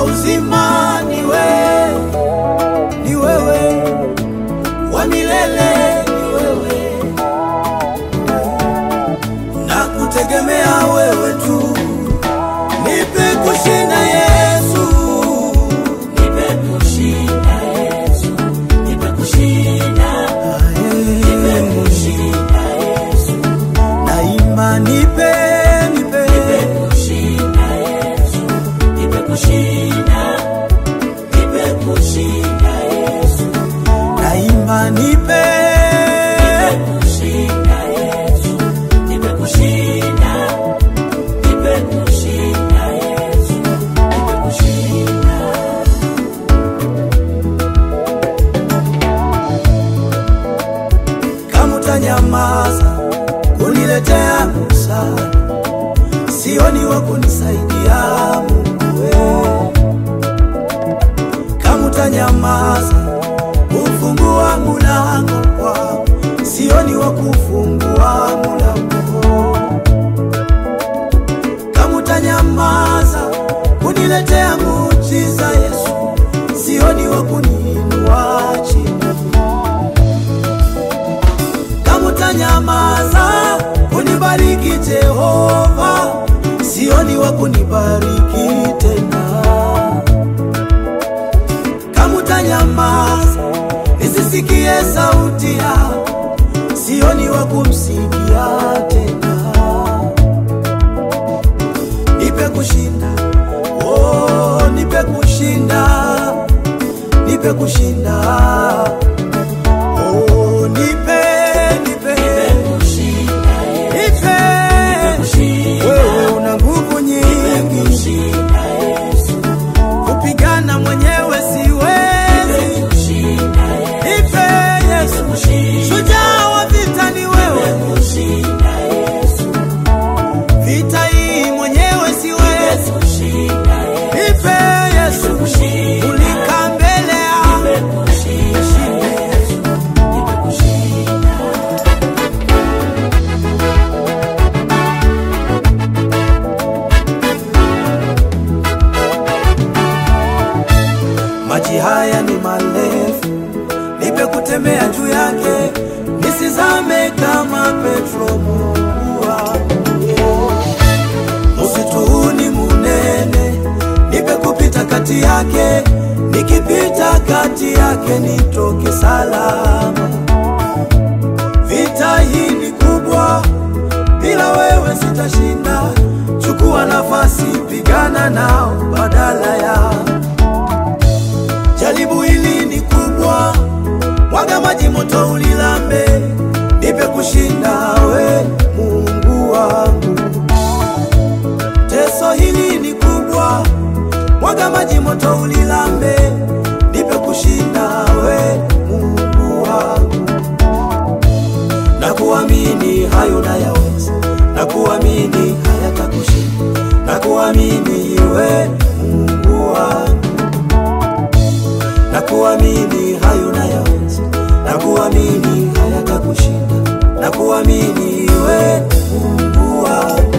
uzima ni wewe, ni wewe, wa milele ni wewe, na kutegemea wewe tu. Nipe kushinda Yesu, Nipe kushinda Yesu, nipe kushinda, nipe kushinda Yesu, naimba nipe, nipe, nipe kushinda Yesu, nipe kushinda, nipe kushinda Yesu, naimba nipe, kushinda Yesu, nipe kushinda, nipe kushinda Yesu, nipe kushinda. kama utanyamaza kuniletea msaada, sioni wa kunisaidia Mungu wewe. Kama utanyamaza kufungua mulango kwao, sioni wa kufungua mulango. Kama utanyamaza kuniletea muujiza Yesu, sioni wa kuniinua chini kama utanyamaza kunibariki Jehova, sioni wa kunibariki tena. Kama utanyamaza nisisikie sauti yako, sioni wa kumsikia tena. Nipe kushinda, oh, nipe kushinda, nipe kushinda Oh, nipe, nipe, nipe. Wewe una nguvu nyingi, kupigana mwenyewe siwezi. Nipe Yesu, shujaa wa vita ni wewe, vita hii mwenyewe siwezi. Nipe Yesu, ulika mbele yangu. maji haya ni marefu, nipe kutembea juu yake, nisizame kama Petro. Mungu wangu, msitu huu ni munene, nipe kupita kati yake, nikipita kati yake nitoke salama. Vita hii ni kubwa, bila wewe sitashinda. Chukua nafasi, pigana nao badala ya Jaribu hili ni kubwa, mwaga maji moto ulilambe, nipe kushinda we Mungu wangu. Teso hili ni kubwa, mwaga maji moto ulilambe, nipe kushinda we Mungu wangu. Na kuamini hayo nayaweza, na kuamini hayatakushinda, na kuamini we Mungu wangu na kuamini hayo nayaweza, na kuamini hayatakushinda, na kuamini we Mungu wangu.